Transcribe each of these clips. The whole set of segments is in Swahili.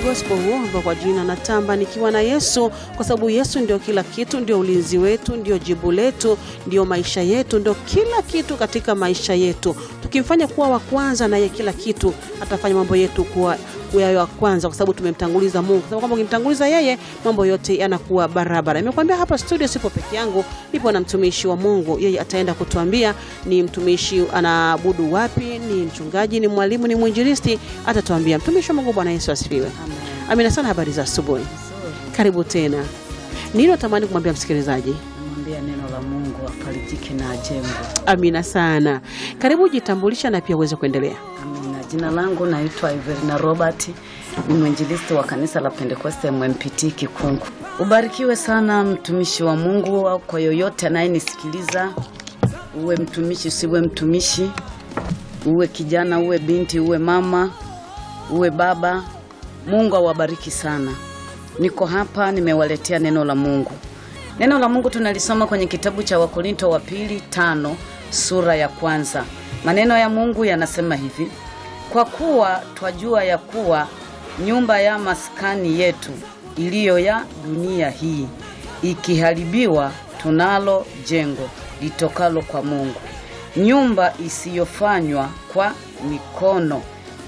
gospel huo ambao kwa jina natamba nikiwa na Yesu, kwa sababu Yesu ndio kila kitu, ndio ulinzi wetu, ndio jibu letu, ndio maisha yetu, ndio kila kitu katika maisha yetu. Tukimfanya kuwa wa kwanza, naye kila kitu atafanya mambo yetu kuwa yayo wa kwanza, kwa sababu tumemtanguliza Mungu, kwa sababu kwamba ukimtanguliza yeye mambo yote yanakuwa barabara. Nimekuambia hapa studio sipo peke yangu, nipo na mtumishi wa Mungu. Yeye ataenda kutuambia ni mtumishi anaabudu wapi, ni mchungaji, ni mwalimu, ni mwinjilisti, atatuambia. Mtumishi wa Mungu, Bwana Yesu asifiwe. Amina sana. Habari za asubuhi, karibu tena. Nini natamani kumwambia msikilizaji? Namwambia neno la Mungu afarijike na ajengwe. Amina sana. Karibu, jitambulisha na pia uweze kuendelea. Amina. Jina langu naitwa Iverina Robert, ni mwinjilisti wa kanisa la Pentekoste MMPT Kikungu. Ubarikiwe sana mtumishi wa Mungu, kwa yoyote anayenisikiliza, uwe mtumishi usiwe mtumishi, uwe kijana uwe binti uwe mama uwe baba, Mungu awabariki sana. Niko hapa nimewaletea neno la Mungu. Neno la Mungu tunalisoma kwenye kitabu cha Wakorinto wa pili tano sura ya kwanza. Maneno ya Mungu yanasema hivi: kwa kuwa twajua ya kuwa nyumba ya maskani yetu iliyo ya dunia hii ikiharibiwa, tunalo jengo litokalo kwa Mungu, nyumba isiyofanywa kwa mikono,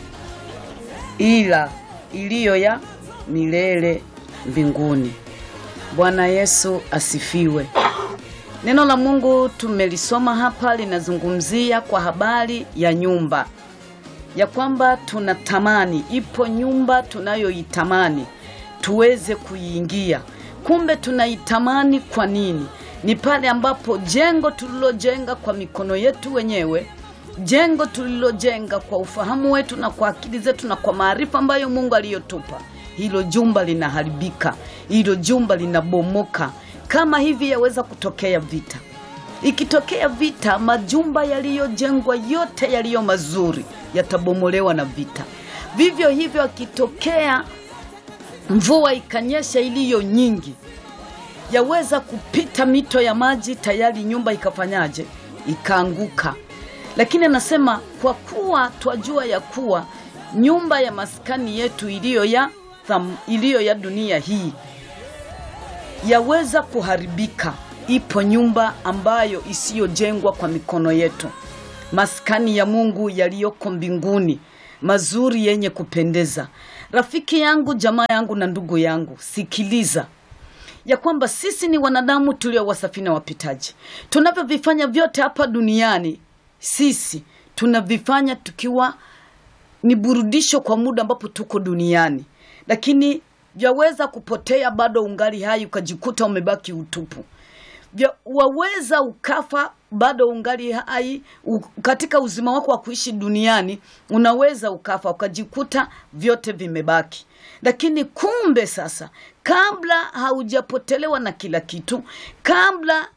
ila iliyo ya milele mbinguni. Bwana Yesu asifiwe. Neno la Mungu tumelisoma hapa, linazungumzia kwa habari ya nyumba, ya kwamba tunatamani, ipo nyumba tunayoitamani tuweze kuiingia. Kumbe tunaitamani kwa nini? Ni pale ambapo jengo tulilojenga kwa mikono yetu wenyewe, jengo tulilojenga kwa ufahamu wetu na kwa akili zetu na kwa maarifa ambayo Mungu aliyotupa, hilo jumba linaharibika, hilo jumba linabomoka. Kama hivi yaweza kutokea vita. Ikitokea vita, majumba yaliyojengwa yote yaliyo mazuri yatabomolewa na vita. Vivyo hivyo, akitokea mvua ikanyesha iliyo nyingi, yaweza kupita mito ya maji, tayari nyumba ikafanyaje? Ikaanguka. Lakini anasema kwa kuwa twajua ya kuwa nyumba ya maskani yetu iliyo ya, tham- iliyo ya dunia hii yaweza kuharibika. Ipo nyumba ambayo isiyojengwa kwa mikono yetu, maskani ya Mungu yaliyoko mbinguni, mazuri yenye kupendeza. Rafiki yangu, jamaa yangu na ndugu yangu, sikiliza ya kwamba sisi ni wanadamu tulio wasafina wapitaji. Tunavyovifanya vyote hapa duniani, sisi tunavifanya tukiwa ni burudisho kwa muda ambapo tuko duniani, lakini vyaweza kupotea bado ungali hai, ukajikuta umebaki utupu. Vya, waweza ukafa bado ungali hai u, katika uzima wako wa kuishi duniani unaweza ukafa ukajikuta vyote vimebaki. Lakini kumbe sasa, kabla haujapotelewa na kila kitu, kabla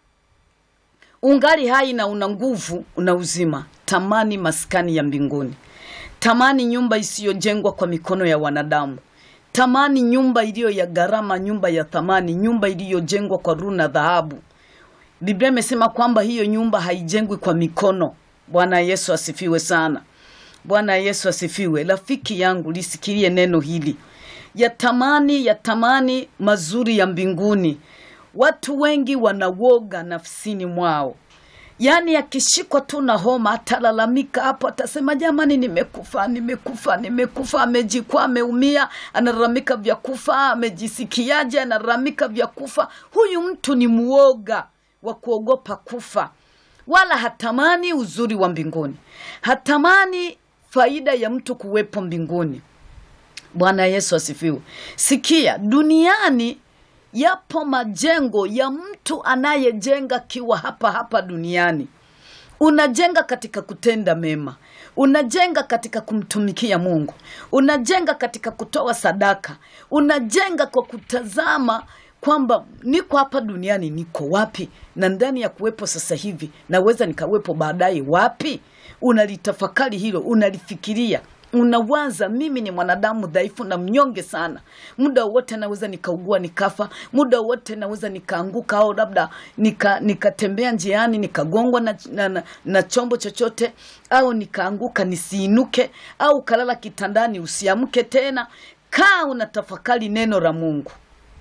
ungali hai na una nguvu, una uzima, tamani maskani ya mbinguni, tamani nyumba isiyojengwa kwa mikono ya wanadamu tamani nyumba iliyo ya gharama, nyumba ya thamani, nyumba iliyojengwa kwa runa na dhahabu. Biblia imesema kwamba hiyo nyumba haijengwi kwa mikono. Bwana Yesu asifiwe sana. Bwana Yesu asifiwe. Rafiki yangu, lisikilie neno hili, yatamani yatamani mazuri ya mbinguni. Watu wengi wanawoga nafsini mwao Yaani akishikwa tu na homa atalalamika hapo, atasema jamani, nimekufa nimekufa nimekufa. Amejikwaa, ameumia, analalamika vya kufa. Amejisikiaje? Analalamika vya kufa. Huyu mtu ni muoga wa kuogopa kufa, wala hatamani uzuri wa mbinguni, hatamani faida ya mtu kuwepo mbinguni. Bwana Yesu asifiwe. Sikia, duniani yapo majengo ya mtu anayejenga kiwa hapa hapa duniani. Unajenga katika kutenda mema, unajenga katika kumtumikia Mungu, unajenga katika kutoa sadaka, unajenga kwa kutazama kwamba niko hapa duniani, niko wapi, na ndani ya kuwepo sasa hivi naweza nikawepo baadaye wapi? Unalitafakari hilo, unalifikiria unawaza mimi ni mwanadamu dhaifu na mnyonge sana. Muda wote naweza nikaugua nikafa, muda wote naweza nikaanguka, au labda nika nikatembea njiani nikagongwa na, na, na, na chombo chochote, au nikaanguka nisiinuke, au kalala kitandani usiamke tena. kaa unatafakari neno la Mungu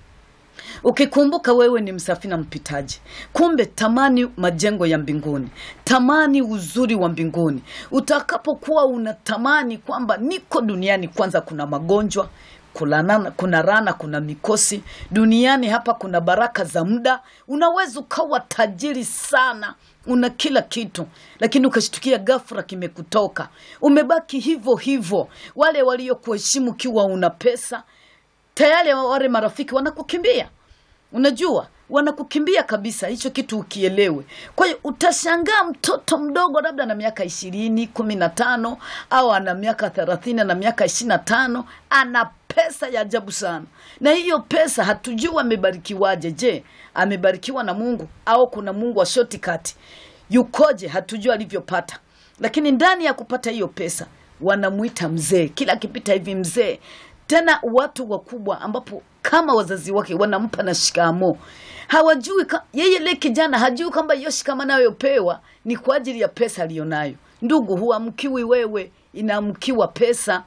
ukikumbuka wewe ni msafiri na mpitaji. Kumbe tamani majengo ya mbinguni, tamani uzuri wa mbinguni. Utakapokuwa unatamani kwamba niko duniani, kwanza kuna magonjwa kulana, kuna rana, kuna mikosi duniani hapa, kuna baraka za muda. Unaweza ukawa tajiri sana, una kila kitu, lakini ukashtukia ghafla kimekutoka, umebaki hivyo hivyo. Wale waliokuheshimu kiwa una pesa tayari wale marafiki wanakukimbia, unajua wanakukimbia kabisa, hicho kitu ukielewe. Kwa hiyo utashangaa mtoto mdogo labda na miaka ishirini kumi na tano au ana miaka thelathini na miaka ishirini na tano ana pesa ya ajabu sana, na hiyo pesa hatujui amebarikiwaje. Je, amebarikiwa na Mungu au kuna Mungu wa shortcut? Yukoje? Hatujui alivyopata, lakini ndani ya kupata hiyo pesa wanamuita mzee, kila akipita hivi mzee tena watu wakubwa ambapo kama wazazi wake wanampa na shikamo, hawajui ka, yeye le kijana hajui kwamba hiyo shikamo anayopewa ni kwa ajili ya pesa aliyonayo. Ndugu, huamkiwi wewe, inaamkiwa pesa.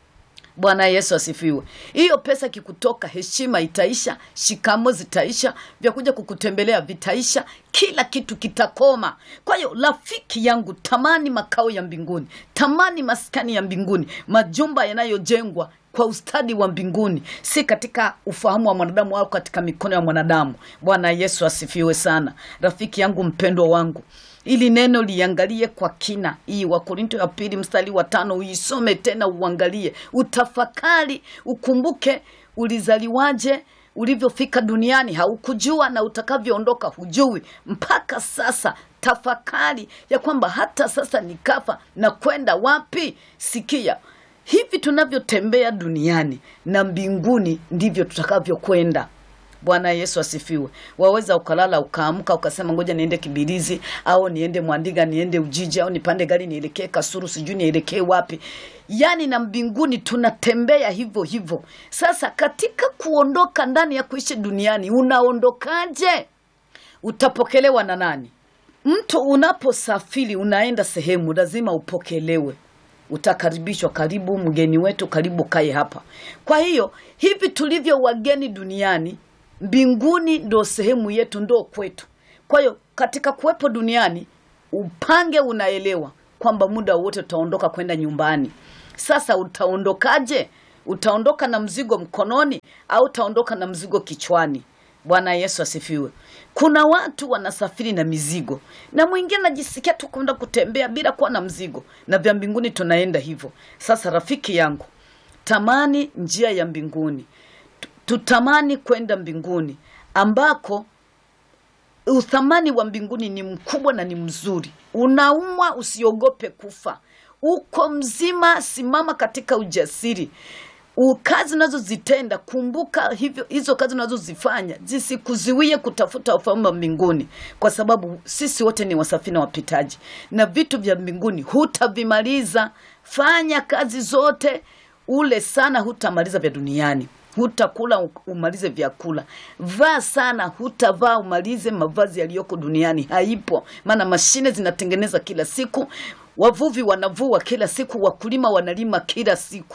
Bwana Yesu asifiwe. Hiyo pesa kikutoka, heshima itaisha, shikamo zitaisha, vya kuja kukutembelea vitaisha, kila kitu kitakoma. Kwa hiyo rafiki yangu, tamani makao ya mbinguni, tamani maskani ya mbinguni, majumba yanayojengwa kwa ustadi wa mbinguni, si katika ufahamu wa mwanadamu au katika mikono ya mwanadamu. Bwana Yesu asifiwe sana. Rafiki yangu mpendwa wangu, ili neno liangalie kwa kina. Hii Wakorinto ya pili mstari wa tano uisome tena, uangalie, utafakari, ukumbuke ulizaliwaje, ulivyofika duniani haukujua, na utakavyoondoka hujui. Mpaka sasa tafakari ya kwamba hata sasa nikafa na kwenda wapi? Sikia, hivi tunavyotembea duniani na mbinguni ndivyo tutakavyokwenda. Bwana Yesu asifiwe. Waweza ukalala ukaamka ukasema ngoja niende Kibirizi au niende Mwandiga, niende Ujiji au nipande gari nielekee Kasuru, sijui nielekee wapi. Yaani na mbinguni tunatembea hivyo hivyo. Sasa katika kuondoka ndani ya kuishi duniani, unaondokaje? Utapokelewa na nani? Mtu unaposafiri unaenda sehemu, lazima upokelewe utakaribishwa, karibu mgeni wetu, karibu kae hapa. Kwa hiyo hivi tulivyo wageni duniani, mbinguni ndo sehemu yetu, ndo kwetu. Kwa hiyo katika kuwepo duniani, upange unaelewa kwamba muda wote utaondoka kwenda nyumbani. Sasa utaondokaje? Utaondoka na mzigo mkononi au utaondoka na mzigo kichwani? Bwana Yesu asifiwe. Kuna watu wanasafiri na mizigo, na mwingine anajisikia tu kwenda kutembea bila kuwa na mzigo, na vya mbinguni tunaenda hivyo. Sasa rafiki yangu, tamani njia ya mbinguni, tutamani kwenda mbinguni ambako uthamani wa mbinguni ni mkubwa na ni mzuri. Unaumwa, usiogope kufa. Uko mzima, simama katika ujasiri kazi unazozitenda kumbuka hivyo, hizo kazi unazozifanya zisikuziwie kutafuta ufalme wa mbinguni, kwa sababu sisi wote ni wasafiri na wapitaji, na vitu vya mbinguni hutavimaliza. Fanya kazi zote, ule sana, hutamaliza vya duniani. Hutakula umalize vyakula, vaa sana, hutavaa umalize mavazi yaliyoko duniani. Haipo, maana mashine zinatengeneza kila siku, wavuvi wanavua kila siku, wakulima wanalima kila siku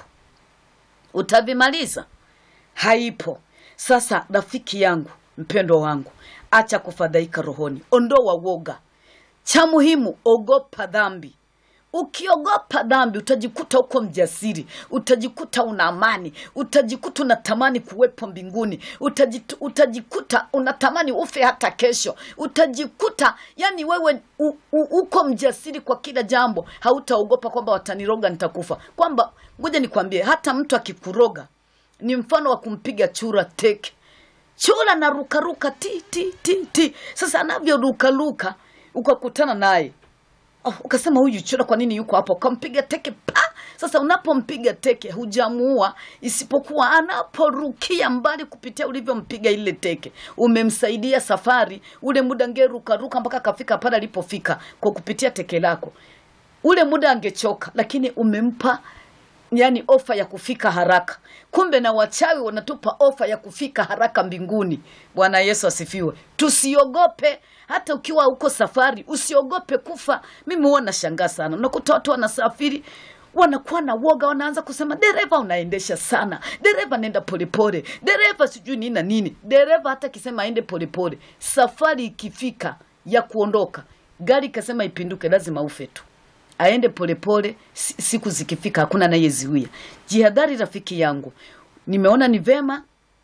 utavimaliza? Haipo. Sasa rafiki yangu mpendwa wangu, acha kufadhaika rohoni, ondoa woga. Cha muhimu, ogopa dhambi. Ukiogopa dhambi utajikuta uko mjasiri, utajikuta una amani, utajikuta unatamani kuwepo mbinguni, utajitu, utajikuta unatamani ufe hata kesho, utajikuta yani wewe u, u, uko mjasiri kwa kila jambo. Hautaogopa kwamba wataniroga nitakufa, kwamba ngoja nikwambie, hata mtu akikuroga ni mfano wa kumpiga chura teke. Chura na rukaruka ti ti ti ti. Sasa anavyorukaruka ukakutana naye Oh, ukasema huyu chura kwa nini yuko hapo? Ukampiga teke pa. Sasa unapompiga teke hujamuua, isipokuwa anaporukia mbali kupitia ulivyompiga ile teke, umemsaidia safari. Ule muda angerukaruka mpaka akafika pale alipofika kwa kupitia teke lako, ule muda angechoka, lakini umempa yani ofa ya kufika haraka. Kumbe na wachawi wanatupa ofa ya kufika haraka mbinguni. Bwana Yesu asifiwe. Tusiogope hata ukiwa uko safari, usiogope kufa. Mimi huwa nashangaa sana, unakuta watu wanasafiri wanakuwa na woga, wanaanza kusema dereva, unaendesha sana, dereva nenda polepole, dereva sijui nini na nini. Dereva hata akisema aende polepole, safari ikifika ya kuondoka, gari ikasema ipinduke, lazima ufe tu aende polepole, si- siku zikifika hakuna anayeziwia. Jihadhari rafiki yangu, nimeona ni vema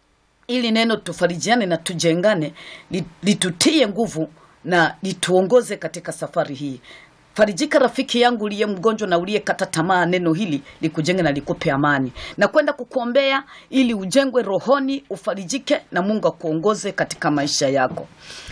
ili neno tufarijiane na tujengane, li- litutie nguvu na lituongoze katika safari hii. Farijika rafiki yangu uliye mgonjwa na uliyekata tamaa, neno hili likujenge na likupe amani na kwenda kukuombea ili ujengwe rohoni, ufarijike na Mungu akuongoze katika maisha yako.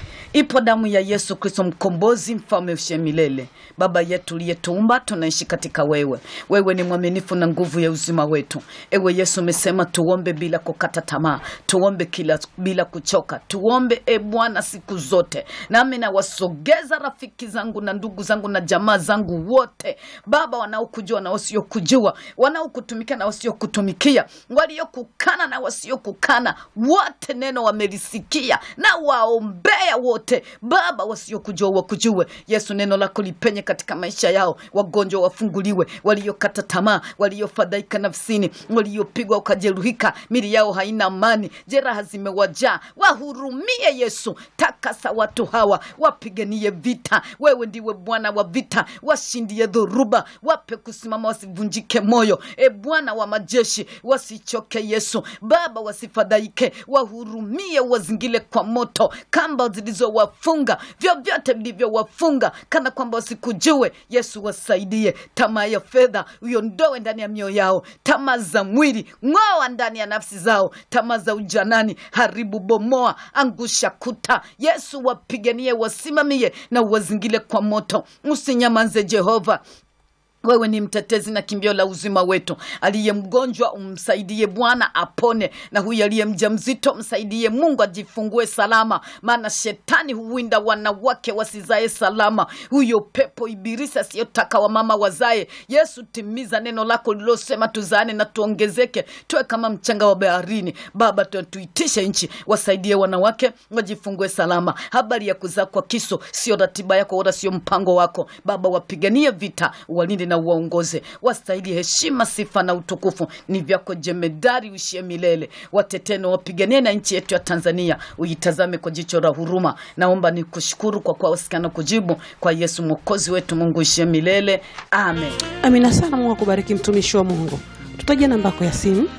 Ipo damu ya Yesu Kristo mkombozi, mfalme ushe milele. Baba yetu uliyetuumba, tunaishi katika wewe. Wewe ni mwaminifu na nguvu ya uzima wetu. Ewe Yesu, umesema tuombe bila kukata tamaa, tuombe kila bila kuchoka, tuombe e Bwana siku zote. Nami nawasogeza rafiki zangu na ndugu zangu na jamaa zangu wote, Baba, wanaokujua na wasiokujua, wanaokutumikia na wasiokutumikia, waliokukana na wasiokukana, wote neno wamelisikia na waombea wote Baba, wasiokujua wakujue. Yesu, neno lako lipenye katika maisha yao, wagonjwa wafunguliwe, waliokata tamaa, waliofadhaika nafsini, waliopigwa ukajeruhika, mili yao haina amani, jeraha zimewajaa, wahurumie Yesu, takasa watu hawa, wapiganie vita. Wewe ndiwe Bwana wa vita, washindie dhoruba, wape kusimama, wasivunjike moyo. E Bwana wa majeshi, wasichoke Yesu, Baba, wasifadhaike, wahurumie, wazingile kwa moto, kamba zilizowafunga, vyovyote vilivyowafunga, kana kwamba wasikujue Yesu, wasaidie. Tamaa ya fedha uiondoe ndani ya mioyo yao, tamaa za mwili ng'oa ndani ya nafsi zao, tamaa za ujanani haribu, bomoa, angusha kuta. Yesu, wapiganie, wasimamie na uwazingile kwa moto, usinyamanze Jehova. Wewe ni mtetezi na kimbio la uzima wetu. Aliye mgonjwa umsaidie Bwana apone, na huyu aliye mjamzito msaidie Mungu ajifungue salama, maana shetani huwinda wanawake wasizae salama. Huyo pepo ibilisi asiyotaka wamama wazae. Yesu, timiza neno lako lilosema tuzaane na tuongezeke, tuwe kama mchanga wa baharini. Baba, tu- tuitishe nchi, wasaidie wanawake wajifungue salama. Habari ya kuzaa kwa kiso sio ratiba yako wala sio mpango wako. Baba, wapiganie vita, walinde na uwaongoze, wastahili heshima, sifa na utukufu ni vyako jemedari, uishie milele. Watetee na wapiganie na nchi yetu ya Tanzania, uitazame kwa jicho la huruma. Naomba ni kushukuru kwa kuwa wasikana kujibu kwa Yesu mwokozi wetu. Mungu uishie milele, amen. Amina sana. Mungu akubariki mtumishi wa Mungu. Tutajia namba yako ya simu.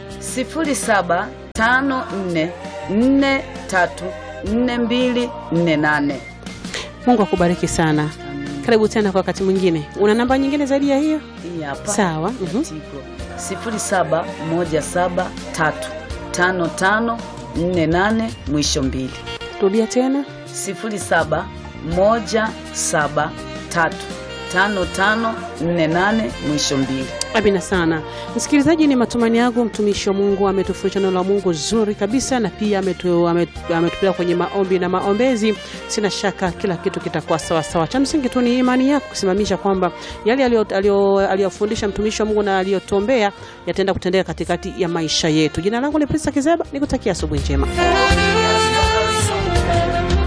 0754434248. Mungu akubariki sana. Karibu tena kwa wakati mwingine. Una namba nyingine zaidi ya hiyo? Hii hapa Sawa. mhm. Tigo 0717355548 mwisho mbili Rudia tena. 0717355548 mwisho mbili. Amina sana msikilizaji, ni matumaini yangu mtumishi wa Mungu ametufundisha neno la Mungu zuri kabisa, na pia ametu- ametu- ametupeleka kwenye maombi na maombezi. Sina shaka kila kitu kitakuwa sawasawa. Cha msingi tu ni imani yako kusimamisha kwamba yale aliyo- aliyo- aliyofundisha mtumishi wa Mungu na aliyotuombea yataenda kutendeka katikati ya maisha yetu. Jina langu ni Prista Kizeba, nikutakia asubuhi njema.